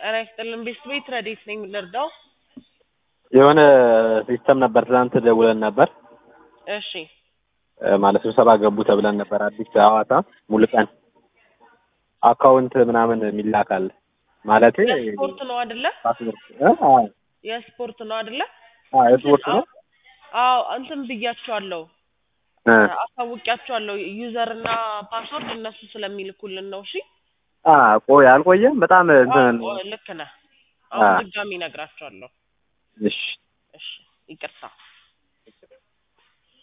ጤና ይስጥልን ቤት ቤት ረዴት ነኝ ልርዳው? የሆነ ሲስተም ነበር ትናንት ደውለን ነበር እሺ እ ማለት ስብሰባ ገቡ ተብለን ነበር። አዲስ ሐዋሳ ሙሉ ቀን አካውንት ምናምን የሚላካል ማለት የስፖርት ነው አይደለ? ፓስፖርት እ? አዎ የስፖርት ነው አይደለ? አዎ የስፖርት ነው። አዎ እንትን ብያቸዋለሁ እ አሳውቂያቸዋለሁ ዩዘር እና ፓስወርድ እነሱ ስለሚልኩልን ነው። እሺ አ ቆይ አልቆየም በጣም እንትን አዎ፣ ልክ ነህ። አሁን አ። ድጋሚ እነግራቸዋለሁ። እሺ እሺ ይቅርታ